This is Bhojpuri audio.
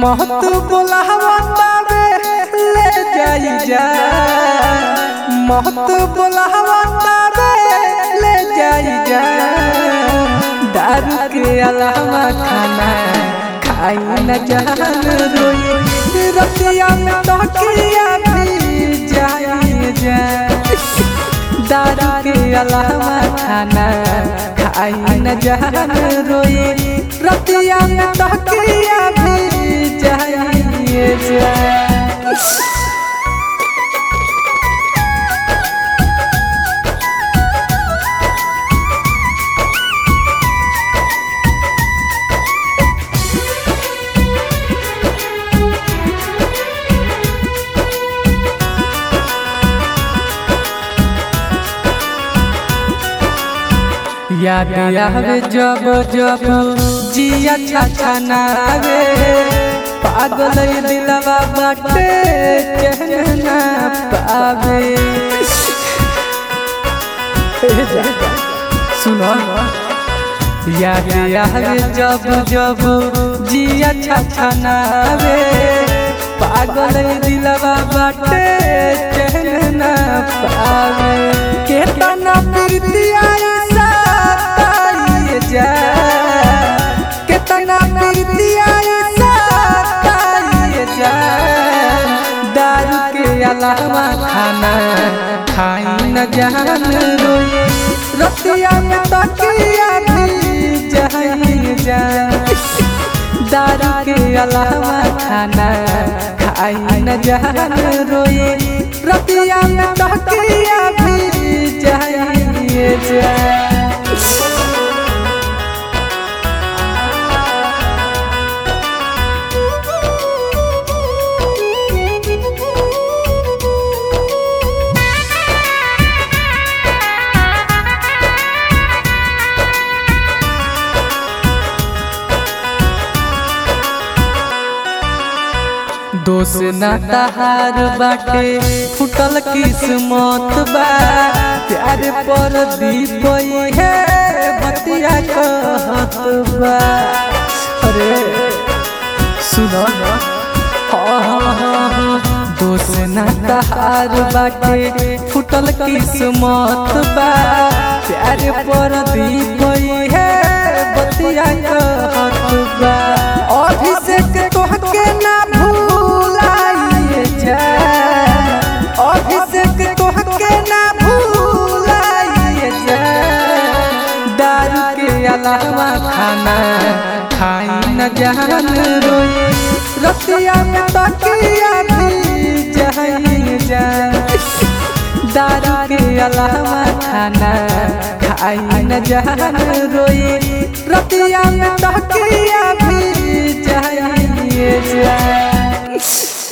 महत बोलावा तारे ले जाई जा महत बोलावा तारे ले जाई जा दारू के अलावा खाना खाई न जान रोई रतिया में तकिया भी जाई जा दारू के अलावा खाना खाई न जान रोई रतिया में तकिया भी जाई जा याद आवे जब जब जिया छाछा नावे पागल ये दिलवा बाटे कहना पावे सुनो याद आवे जब जब जिया छाछा नावे पागल ये दिलवा बाटे कहना पावे केतना प्रीतिया जा कितना प्रीतिया जा दारू के अलावा खाना खाई न जान रोए रतिया में तकिया भी जाई जा दारू के अलावा खाना खाई न जान रोए रतिया में तकिया भी जाई जा दोष ना तहार बाटे फुटल किस्मत बा प्यार पर दीप है बतिया कहत बा अरे सुनो दोष ना तहार बाटे फुटल किस्मत बा प्यार पर दीप है बतिया कहत बा अभिषेक तोहके ना अभिषेक तोहके ना भूलाइए जा दारू के अलावा खाना खाई न जान रोए रतिया में तकिया भी जाई जा दारू के अलावा खाना खाई न जान रोए रतिया में तकिया भी जाई जा